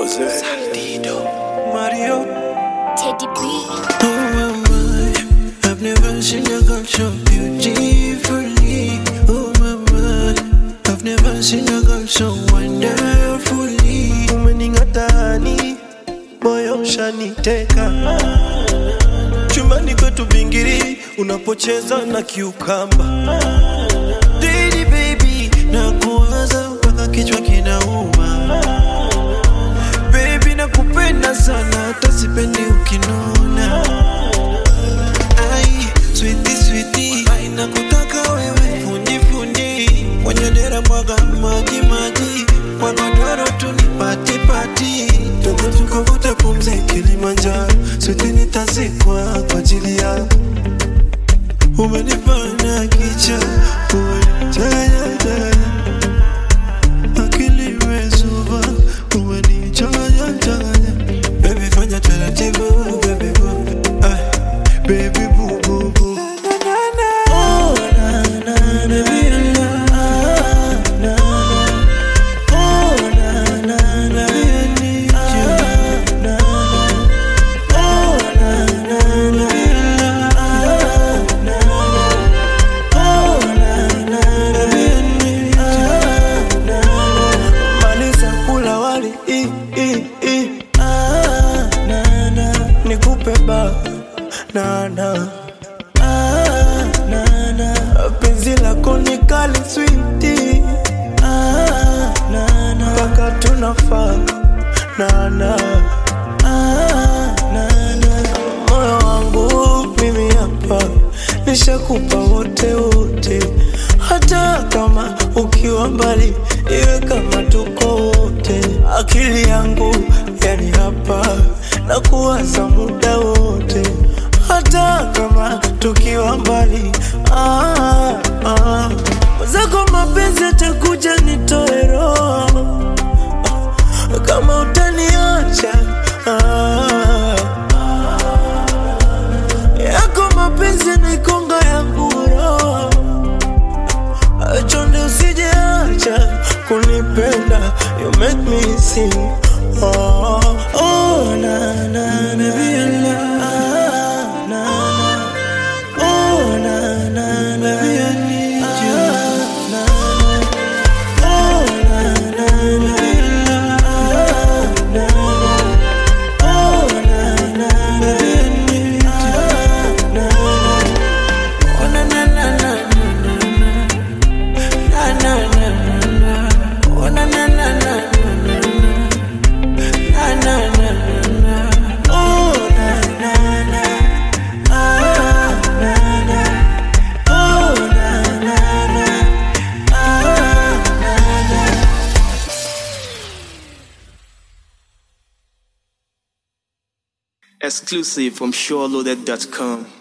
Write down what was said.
Jose. Mario. Teddy B. Oh my, I've never seen a girl so beautifully. Oh my, I've never seen a girl so wonderfully. Umening'atani, moyo ushaniteka. Chumbani kwetu bingiri, unapocheza na kiukamba. Didi baby, nakuwaza mpaka kichwa kinauma. Baby nakupenda sana hata sipendi ukinuna Ai, sweetie sweetie Ai, nakutaka wewe fundi fundi Kwenye dera mwaga maji maji Kwa godoro tu ni pati pati Tuko tukavute pumzi Kilimanjaro Sweetie nitazikwa kwa ajili yako Umenifanya kicha Umenitaya taya akili imezuba, umenichanganya changanya. Baby fanya taratibu, baby boo, ay, baby boo boo boo. Oh, na, na, na, baby, na, na, na. Oh, na, na, na, I need you. Na, na. Oh, na, na, na, na, na. Oh, na, na, na, I need you. Na, na. Maliza kula wali i, i, i. Ah, na, na. Nikupe ba na, na. Ah, na, na. Penzi lako ni kali switi ah, na, na. Mpaka tunafaa na, na. Ah, na, na. Moyo wangu mimi hapa nishakupa wote wote, hata kama ukiwa mbali, iwe kama tuko wote. Akili yangu yani hapa na kuwaza muda wote, hata kama tukiwa mbali. Ah, ah. Zako mapenzi atakuja nitoe roho kama utaniacha ah, yako mapenzi nikonga yangu roho chonde usijeacha kunipenda you make me sing oh, oh, na, na, na, na, na, na. Oh, na, na, na, I need you. Na, na. Oh, na, na, na, na, na. Oh, na, na, na, I need you. Na, na. Oh, na, na, na, na, na, na. Na, na, na, na, na. Oh, na, na, na, na, na, na, na. Na, na, na, na, na. Oh, na, na, na. Ah, na, na. Oh, na, na, na. Ah, na, na. Exclusive from SureLoaded.com.